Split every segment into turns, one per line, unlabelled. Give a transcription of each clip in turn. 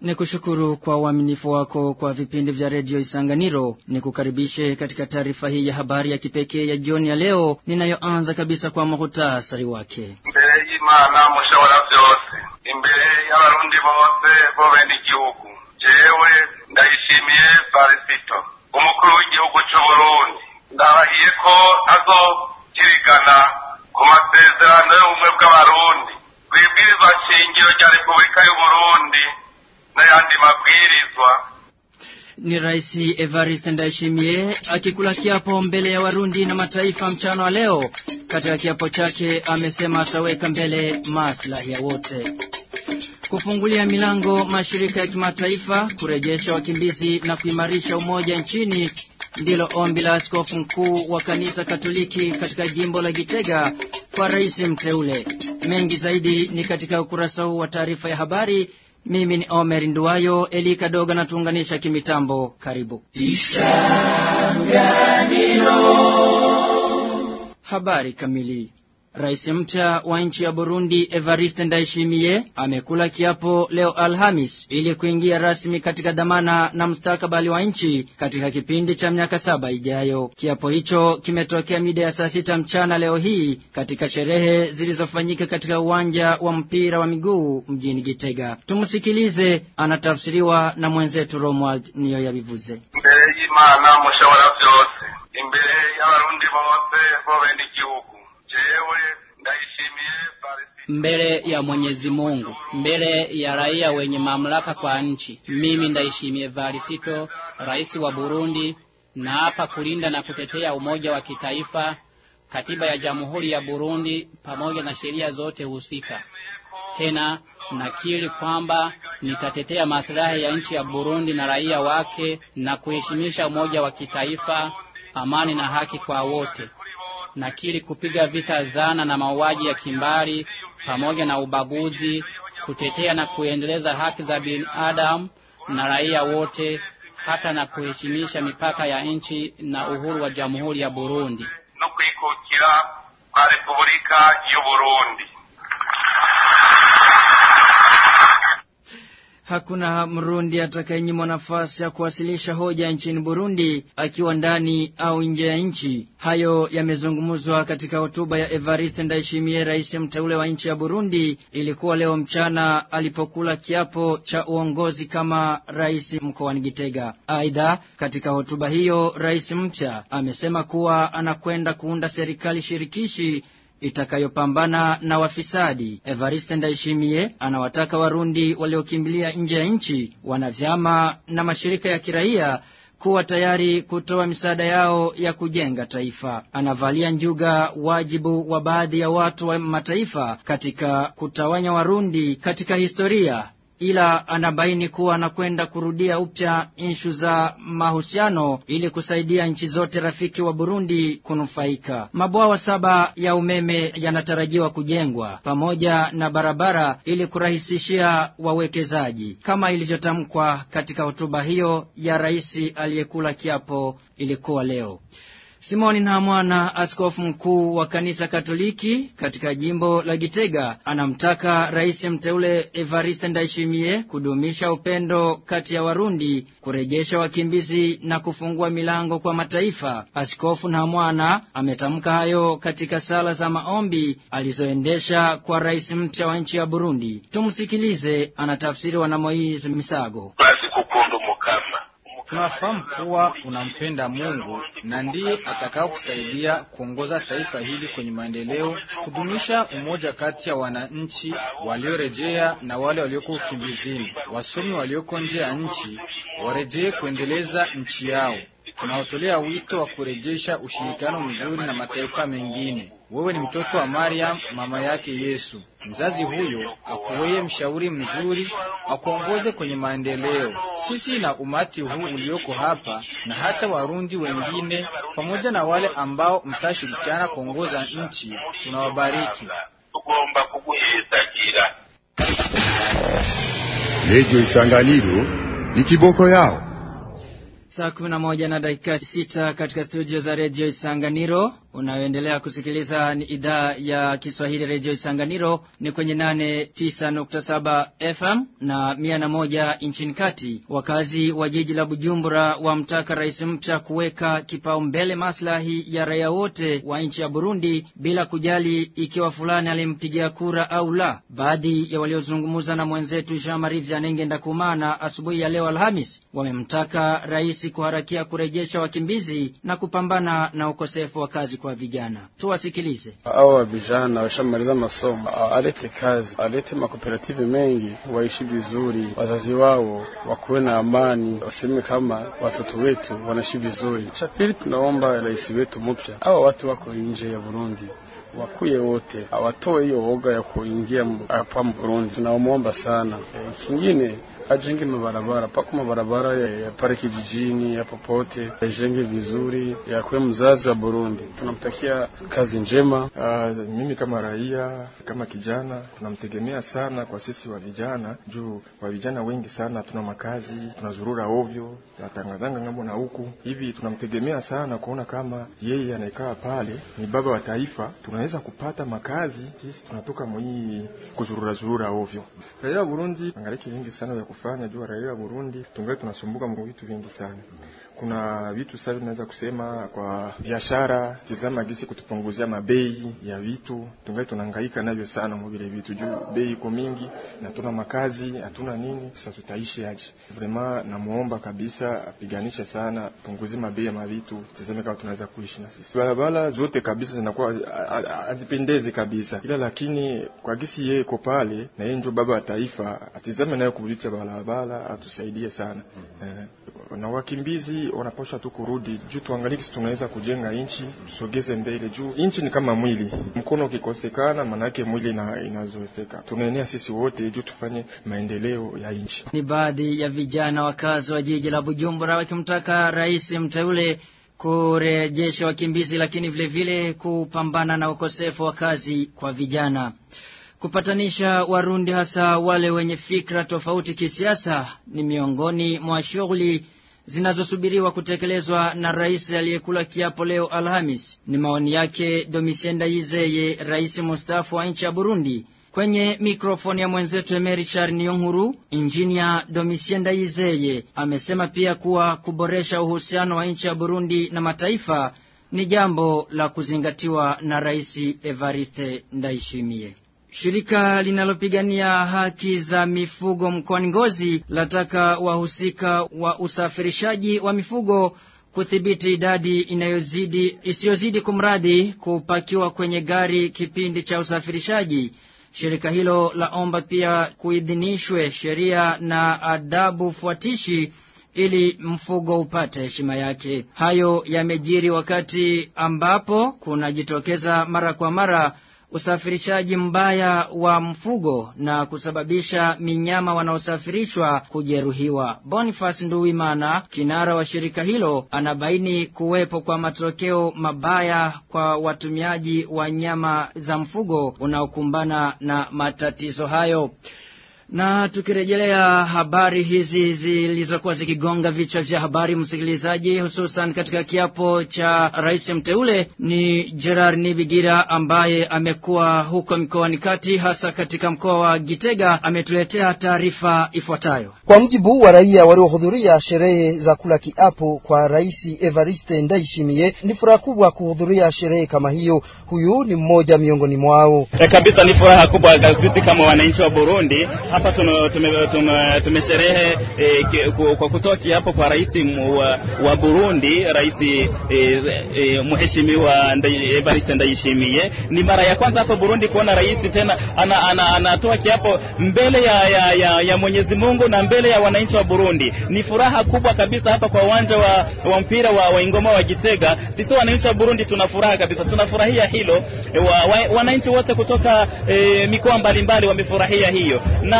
Ni kushukuru kwa uaminifu wako kwa vipindi vya redio Isanganiro. Ni kukaribishe katika taarifa hii ya habari ya kipekee ya jioni ya leo, ninayoanza kabisa kwa muhtasari wake.
imbere y'imana mushobora byose imbere y'abarundi bose bo bene igihugu jewe ndayishimiye farisito umukuru w'igihugu c'uburundi ndabahiye ko azokirigana ku masezerano y'ubumwe bw'abarundi kw'ibwirizwa shingiro rya repubulika y'uburundi n'ayandi mabwirizwa
Ni Rais Evariste Ndayishimiye akikula kiapo mbele ya Warundi na mataifa mchana wa leo. Katika kiapo chake amesema ataweka mbele maslahi ya wote, kufungulia milango mashirika ya kimataifa, kurejesha wakimbizi na kuimarisha umoja nchini ndilo ombi la askofu mkuu wa kanisa Katoliki katika jimbo la Gitega kwa rais mteule. Mengi zaidi ni katika ukurasa huu wa taarifa ya habari. Mimi ni Omer Nduwayo, Eli Kadoga na tuunganisha kimitambo. Karibu habari kamili. Rais mpya wa nchi ya Burundi Evariste Ndayishimiye amekula kiapo leo Alhamis ili kuingia rasmi katika dhamana na mustakabali wa nchi katika kipindi cha miaka saba ijayo. Kiapo hicho kimetokea mida ya saa sita mchana leo hii katika sherehe zilizofanyika katika uwanja wa mpira wa miguu mjini Gitega. Tumsikilize, anatafsiriwa na mwenzetu Romuald niyo yabivuze.
imbere y'imana mushobora byose imbere y'abarundi bose bo bene igihugu jewe ndayishimiye farisito
mbele ya Mwenyezi Mungu, mbele ya raia wenye mamlaka kwa nchi. Mimi Ndayishimiye Varisito, rais wa Burundi, naapa kulinda na kutetea umoja wa kitaifa, katiba ya Jamhuri ya Burundi pamoja na sheria zote husika. Tena nakiri kwamba nitatetea maslahi ya nchi ya Burundi na raia wake na kuheshimisha umoja wa kitaifa, amani na haki kwa wote. Nakiri kupiga vita dhana na mauaji ya kimbari pamoja na ubaguzi, kutetea na kuendeleza haki za binadamu na raia wote, hata na kuheshimisha mipaka ya nchi na uhuru wa Jamhuri ya Burundi.
no kwikukira kwa repubulika y'uburundi
Hakuna Mrundi atakayenyimwa nafasi ya kuwasilisha hoja nchini Burundi akiwa ndani au nje ya nchi. Hayo yamezungumzwa katika hotuba ya Evariste Ndayishimiye, rais mteule wa nchi ya Burundi. Ilikuwa leo mchana alipokula kiapo cha uongozi kama rais mkoani Gitega. Aidha, katika hotuba hiyo rais mpya amesema kuwa anakwenda kuunda serikali shirikishi itakayopambana na wafisadi. Evariste Ndayishimiye anawataka Warundi waliokimbilia nje ya nchi, wanavyama na mashirika ya kiraia kuwa tayari kutoa misaada yao ya kujenga taifa. Anavalia njuga wajibu wa baadhi ya watu wa mataifa katika kutawanya Warundi katika historia ila anabaini kuwa anakwenda kurudia upya inshu za mahusiano ili kusaidia nchi zote rafiki wa Burundi kunufaika. Mabwawa saba ya umeme yanatarajiwa kujengwa pamoja na barabara ili kurahisishia wawekezaji kama ilivyotamkwa katika hotuba hiyo ya rais aliyekula kiapo ilikuwa leo. Simoni Ntamwana, askofu mkuu wa kanisa Katoliki katika jimbo la Gitega, anamtaka rais mteule Evariste Ndayishimiye kudumisha upendo kati ya Warundi, kurejesha wakimbizi na kufungua milango kwa mataifa. Askofu Ntamwana ametamka hayo katika sala za maombi alizoendesha kwa rais mpya wa nchi ya Burundi. Tumsikilize, anatafsiriwa na Moise Misago.
bazi gukunda umukama
Tunafahamu kuwa unampenda Mungu na ndiye atakao kusaidia kuongoza taifa hili kwenye maendeleo, kudumisha umoja kati ya wananchi waliorejea na wale walioko ukimbizini. Wasomi walioko nje ya nchi warejee kuendeleza nchi yao. Tunaotolea wito wa kurejesha ushirikiano mzuri na mataifa mengine. Wewe ni mtoto wa Mariam, mama yake Yesu. Mzazi huyo akuweye mshauri mzuri, akuongoze kwenye maendeleo. Sisi na umati huu ulioko hapa na hata Warundi wengine pamoja na wale ambao mtashirikiana kuongoza nchi, tunawabariki.
tugomba kuguhezagira
Redio Isanganiro ni kiboko yao.
Saa kumi na moja na dakika sita katika studio za redio Isanganiro. Unayoendelea kusikiliza ni idhaa ya Kiswahili Radio Isanganiro ni kwenye nane tisa nukta saba FM na mia na moja nchini kati. Wakazi wa jiji la Bujumbura wamtaka rais mpya kuweka kipaumbele maslahi ya raia wote wa nchi ya Burundi bila kujali ikiwa fulani alimpigia kura au la. Baadhi ya waliozungumza na mwenzetu Jean Marie Vianenge Ndakumana asubuhi ya leo Alhamis wamemtaka rais kuharakia kurejesha wakimbizi na kupambana na ukosefu wa kazi kwa vijana. Tuwasikilize.
Hao vijana washamaliza masomo, alete kazi, alete makooperative mengi, waishi vizuri, wazazi wao wakuwe na amani, waseme kama watoto wetu wanaishi vizuri. Cha pili, tunaomba rais wetu mpya, hawa watu wako nje ya Burundi wakuye wote, awatoe hiyo woga ya kuingia hapa Burundi. Tunaomba sana. E, kingine ajenge mabarabara pako mabarabara ya, ya pale kijijini ya popote yajenge vizuri, yakuwe mzazi wa Burundi. Tunamtakia kazi njema.
Uh, mimi kama raia kama kijana tunamtegemea sana kwa sisi wa vijana, juu wa vijana wengi sana tuna makazi, tunazurura ovyo, tunatangazanga ngambo na huku hivi. Tunamtegemea sana kuona kama yeye anaekaa pale ni baba wa taifa, tunaweza kupata makazi. Sisi tunatoka mwii kuzurura zurura ovyo. Raia wa Burundi angaliki vingi sana vya kufanya juu raia wa Burundi tungali tunasumbuka mu vitu vingi sana. Kuna vitu sasa tunaweza kusema kwa biashara, tizama gisi kutupunguzia mabei ya vitu, tungali tunahangaika navyo sana mu vile vitu juu bei iko mingi na tuna makazi, hatuna nini, sasa tutaishi aje? Vraiment namuomba kabisa apiganishe sana, punguzie mabei ya mavitu, tizame kama tunaweza kuishi na sisi. Barabara zote kabisa zinakuwa hazipendezi kabisa, ila lakini kwa gisi yeye iko pale na yeye ndio baba wa taifa, atizame nayo kubulisha barabara, atusaidie sana eh, na wakimbizi wanapaswa tu kurudi juu, tuangalie kisi tunaweza kujenga nchi, tusogeze mbele juu nchi ni kama mwili, mkono ukikosekana, manake mwili ina, inazoefeka. Tunaenea sisi wote juu tufanye maendeleo ya nchi.
Ni baadhi ya vijana wakazi wa jiji la Bujumbura wakimtaka rais mteule kurejesha wakimbizi, lakini vile vile kupambana na ukosefu wa kazi kwa vijana kupatanisha Warundi hasa wale wenye fikra tofauti kisiasa ni miongoni mwa shughuli zinazosubiriwa kutekelezwa na rais aliyekula kiapo leo Alhamis. Ni maoni yake Domitien Ndayizeye, rais mustaafu wa nchi ya Burundi. Kwenye mikrofoni ya mwenzetu Emery Charniyonkuru, injinia Domitien Ndayizeye amesema pia kuwa kuboresha uhusiano wa nchi ya Burundi na mataifa ni jambo la kuzingatiwa na rais Evariste Ndayishimiye. Shirika linalopigania haki za mifugo mkoani Ngozi lataka wahusika wa usafirishaji wa mifugo kudhibiti idadi inayozidi isiyozidi kumradhi kupakiwa kwenye gari kipindi cha usafirishaji. Shirika hilo laomba pia kuidhinishwe sheria na adabu fuatishi ili mfugo upate heshima yake. Hayo yamejiri wakati ambapo kunajitokeza mara kwa mara usafirishaji mbaya wa mfugo na kusababisha minyama wanaosafirishwa kujeruhiwa. Boniface Nduwimana, kinara wa shirika hilo, anabaini kuwepo kwa matokeo mabaya kwa watumiaji wa nyama za mfugo unaokumbana na matatizo hayo. Na tukirejelea habari hizi zilizokuwa zikigonga vichwa vya habari, msikilizaji, hususan katika kiapo cha rais mteule, ni Gerard Nibigira ambaye amekuwa huko mkoani kati, hasa katika mkoa wa Gitega, ametuletea taarifa ifuatayo.
Kwa mujibu wa raia waliohudhuria sherehe za kula kiapo kwa rais Evariste Ndayishimiye, ni furaha kubwa kuhudhuria sherehe kama hiyo. Huyu ni mmoja miongoni mwao.
E, kabisa ni furaha kubwa gazeti kama wananchi wa Burundi hapa tumesherehe tume, tume, tume e, kwa kutoa kiapo kwa rais wa, wa Burundi, rais e, e, mheshimiwa Evariste Ndayishimiye. Ni mara ya kwanza hapa Burundi kuona rais tena anatoa ana, ana kiapo mbele ya, ya, ya, ya Mwenyezi Mungu na mbele ya wananchi wa Burundi. Ni furaha kubwa kabisa hapa kwa uwanja wa, wa mpira wa, wa Ingoma wa Gitega. Sisi wananchi wa Burundi tuna furaha kabisa, tunafurahia hilo. Wa, wa, wananchi wote kutoka e, mikoa mbalimbali wamefurahia hiyo na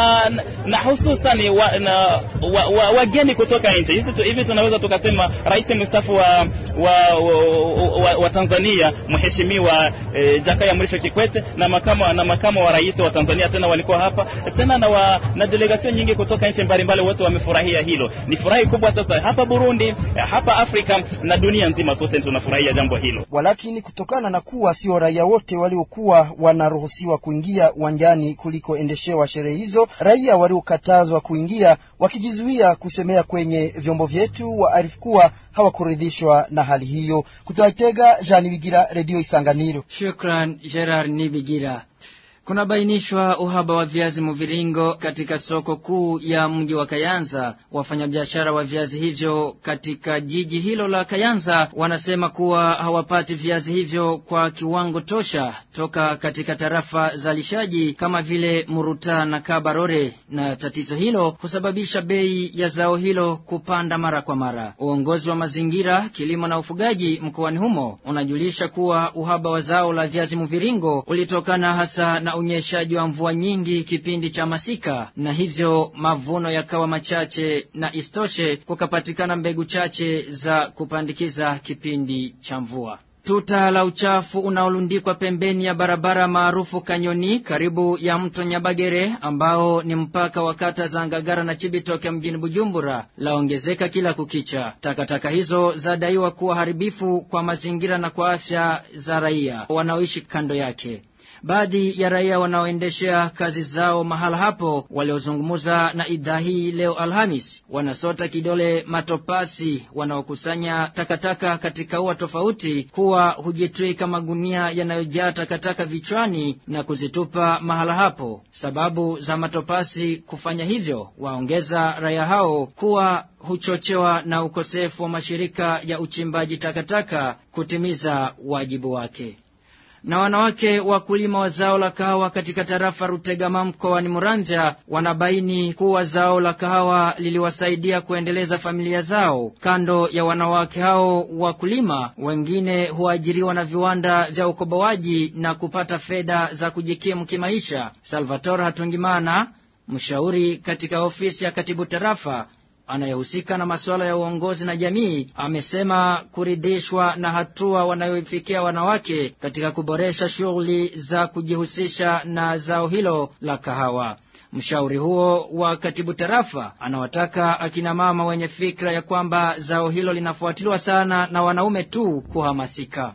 na na hususan wa, na wa, wa, wageni kutoka nje hivi, tu, hivi tunaweza tukasema rais mstaafu wa wa, wa, wa, wa Tanzania mheshimiwa eh, Jakaya Mrisho Kikwete na makamo na makamo wa rais wa Tanzania tena walikuwa hapa tena na, wa, na delegasio nyingi kutoka nchi mbalimbali, wote wamefurahia hilo. Ni furahi kubwa sasa hapa Burundi, hapa Afrika na dunia nzima, sote tunafurahia jambo hilo.
Walakini, kutokana na kuwa sio raia wote waliokuwa wanaruhusiwa kuingia uwanjani kulikoendeshewa sherehe hizo, raia waliokatazwa kuingia wakijizuia kusemea kwenye vyombo vyetu waarifu kuwa hawakuridhishwa na hali hiyo. Kutoka Tega, Jean Bigira, Redio Isanganiro.
Shukran Gerard Nibigira. Kunabainishwa uhaba wa viazi mviringo katika soko kuu ya mji wa Kayanza. Wafanyabiashara wa viazi hivyo katika jiji hilo la Kayanza wanasema kuwa hawapati viazi hivyo kwa kiwango tosha toka katika tarafa zalishaji kama vile Muruta na Kabarore, na tatizo hilo husababisha bei ya zao hilo kupanda mara kwa mara. Uongozi wa mazingira, kilimo na ufugaji mkoani humo unajulisha kuwa uhaba wa zao la viazi mviringo ulitokana hasa na unyeshaji wa mvua nyingi kipindi cha masika, na hivyo mavuno yakawa machache, na istoshe kukapatikana mbegu chache za kupandikiza kipindi cha mvua. Tuta la uchafu unaolundikwa pembeni ya barabara maarufu Kanyoni karibu ya mto Nyabagere ambao ni mpaka wa kata za Ngagara na Chibitoke mjini Bujumbura laongezeka kila kukicha. Takataka hizo zadaiwa kuwa haribifu kwa mazingira na kwa afya za raia wanaoishi kando yake. Baadhi ya raia wanaoendeshea kazi zao mahala hapo waliozungumza na idhaa hii leo Alhamis wanasota kidole matopasi wanaokusanya takataka katika ua tofauti kuwa hujitwika magunia yanayojaa takataka vichwani na kuzitupa mahala hapo. Sababu za matopasi kufanya hivyo, waongeza raia hao kuwa huchochewa na ukosefu wa mashirika ya uchimbaji takataka kutimiza wajibu wake na wanawake wakulima wa zao la kahawa katika tarafa Rutegama mkoani Muranja wanabaini kuwa zao la kahawa liliwasaidia kuendeleza familia zao. Kando ya wanawake hao wakulima, wengine huajiriwa na viwanda vya ukoboaji na kupata fedha za kujikimu kimaisha. Salvatore Hatungimana, mshauri katika ofisi ya katibu tarafa anayehusika na masuala ya uongozi na jamii amesema kuridhishwa na hatua wanayoifikia wanawake katika kuboresha shughuli za kujihusisha na zao hilo la kahawa. Mshauri huo wa katibu tarafa anawataka akina mama wenye fikra ya kwamba zao hilo linafuatiliwa sana na wanaume tu kuhamasika.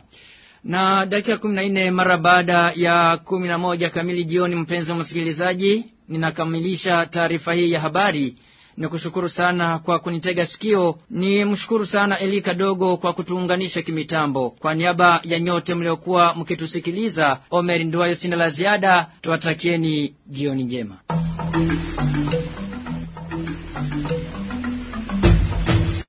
Na dakika kumi na nne mara baada ya kumi na moja kamili jioni, mpenzi wa msikilizaji, ninakamilisha taarifa hii ya habari ni kushukuru sana kwa kunitega sikio. Ni mshukuru sana Eli Kadogo kwa kutuunganisha kimitambo. Kwa niaba ya nyote mliokuwa mkitusikiliza, Omer Nduwayo sina la ziada. Tuwatakieni jioni njema.